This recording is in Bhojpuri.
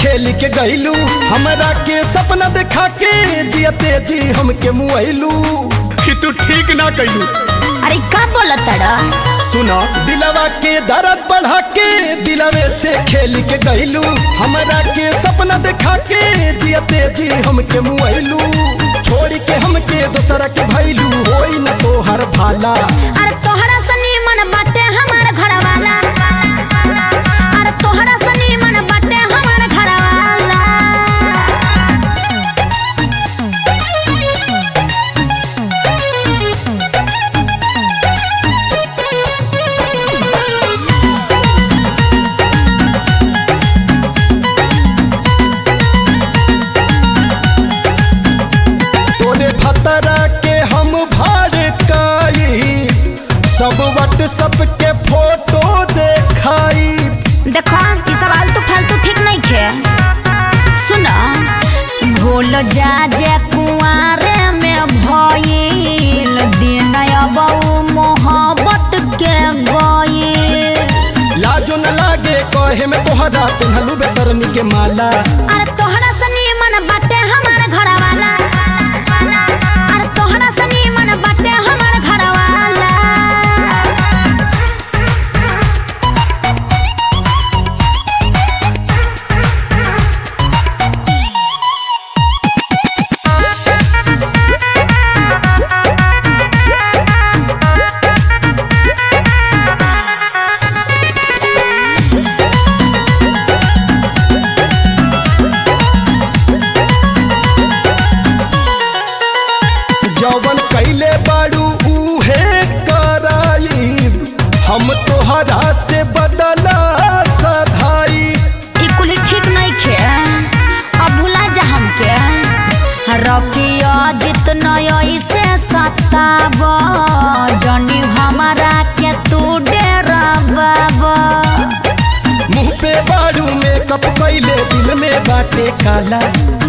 खेल के गईलू हमरा के सपना देखा के जियते जी हमके मुआइलू कि तू ठीक ना कइलू अरे का बोलत तड़ा सुना दिलवा के दर्द बढ़ा के दिलवे से खेल के गईलू हमरा के सपना देखा के जियते जी हमके मुआइलू छोड़ के हमके दोसरा के भइलू होई न तोहर भाला अरे तोहरा सनी मन बाटे हमार घर वाला अरे तोहरा सनी मन बाटे हमार घर वाला तोरे भतरा के हम भड़काई सब व्हाट्सएप के फोटो देखाई देखो ई सब आलतू फालतू ठीक नहीं खे सुनो भूल जा जे कुआरे में भइल दिन अबऊ मोहब्बत के गइल लाजो न लागे कहे में तोहरा पिन्हलू बेसरमी के माला अरे तोहरा सनी मन बाटे हमार घर वाला अरे तोहरा सनी मन बाटे हमार घर वाला जौवन कैले बाड़ू उहे कराई हम तोहरा से बदला सधाई ई कुली ठीक नहीं खे अब भुला जा हमके रकिया जितना ऐसे सताब जनी हमारा के तू डेराब मुंह पे बाड़ू मेकअप कैले दिल में बाटे काला